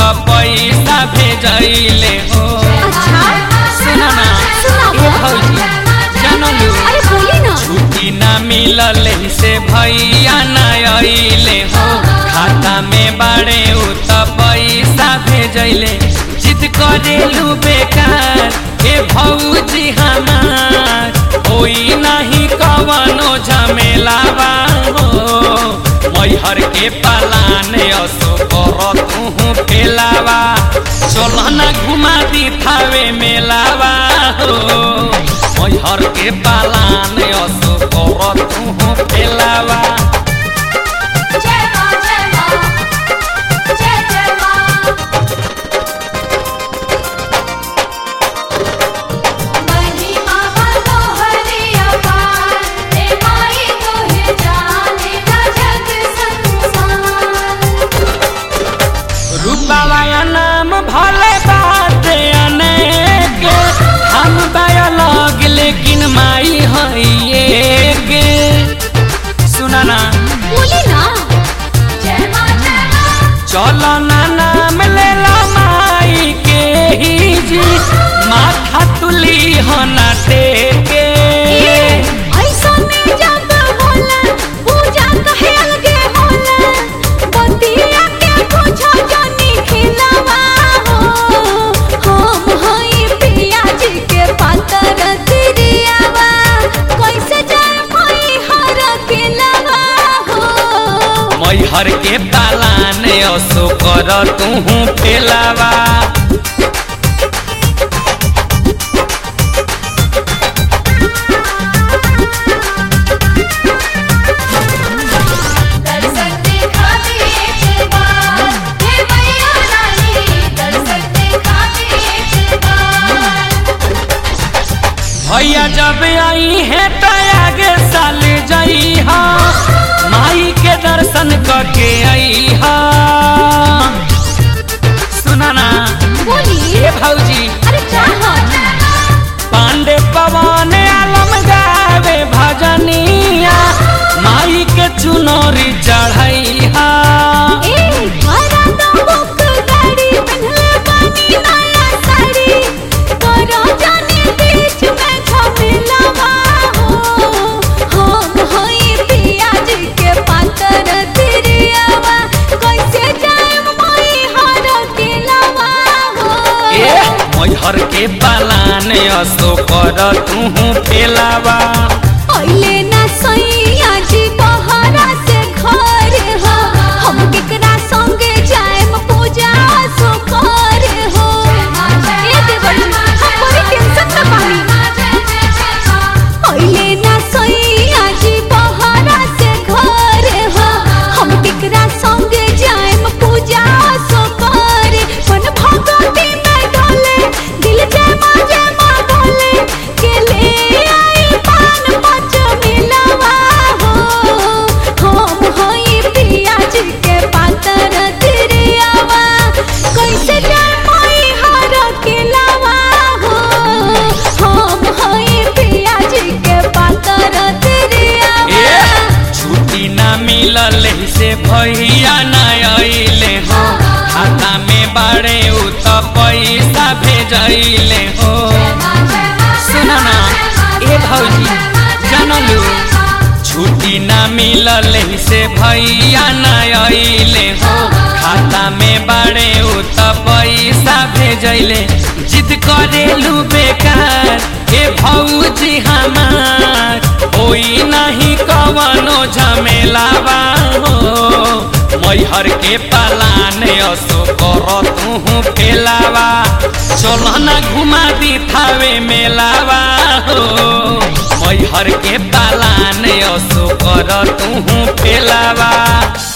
पैसा भेजैले हो अच्छा सुना ना सुनाबो। ए भौजी जानलू अरे बोली ना छुट्टी ना मिलल से भैया न अइले हो खाता में बाड़े उ त पैसा भेजैले जिद करेलू बेकार ए भौजी हमार होई नहीं कवनो झमेलावा हो मैहर के पालान असो कर तू फेलावा चल न घुमा दी थावे मेलावा हो मैहर के पालान असो कर तू फेलावा जय मां जय मां जय जय मां महिमा मनोहरी अपार हे माई तोहे जाने ना जग संसार रूपावाया नाम भले बात अनेक हम बायोलॉग लेकिन माई है गे सुना ना बोली ना जय मां जय मां चलो ना नाम ले ला माई के ही जी माथा तुली हो ना टेके ऐसा में जब होला पूजा कहे अलगे होला बतिया के पूछो जानी खिलावा हो हम हई पिया जी के पातर तिरियावा कैसे जाए मई हर खिलावा हो मैहर के पालान असो कर तू फेलावा दर्शन दिखा दे एक बार हे मैया रानी दर्शन दिखा दे एक बार भैया जब आई है तो आगे साल जाई हा माई के दर्शन करके आई हा सुना ना बोली ए भौजी अरे क्या पांडे पवन आलम गावे भजनिया माई के चुनरी चढ़ाई हा ए हरा दबक गाड़ी पहनले बानी नया साड़ी करो जाने बीच में झमेलावा हो हम हई पिया जी के पातर तिरियावा कैसे जाए मई हर किलावा ए हो मैहर के पालान असो कर तू फेलावा अइले ना सैया जी बहरा से घर हो हम केकरा संगे जाएम पूजा सो कर हो ए देवर हम बड़ी टेंशन में बानी अइले ना सैया जी बहरा से घर हो हम केकरा संगे जाएम पूजा सो कर मन भगवती में डोले दिल जय मां जय मां बोले के ले आई पान पच मिलावा हो हम हई पिया जी के पातर तिरियावा कैसे जाए मई हर किलावा हो हम हई पिया जी के पातर ए तिरियावा छुट्टी ना मिलल से भैया न अइले हो खाता में बाड़े उ त पैसा भेजैले हो सुना ना ए भौजी जानलू छुट्टी ना मिलल से भैया न अइले हो खाता में बाड़े उ त पैसा भेजैले जिद करेलू बेकार ए भौजी हमार होई नहीं कवनो झमेलावा हो मैहर के पालान असो कर तू फेलावा चल न घुमा दी थावे मेलावा हो मैहर के पालान असो कर तू फेलावा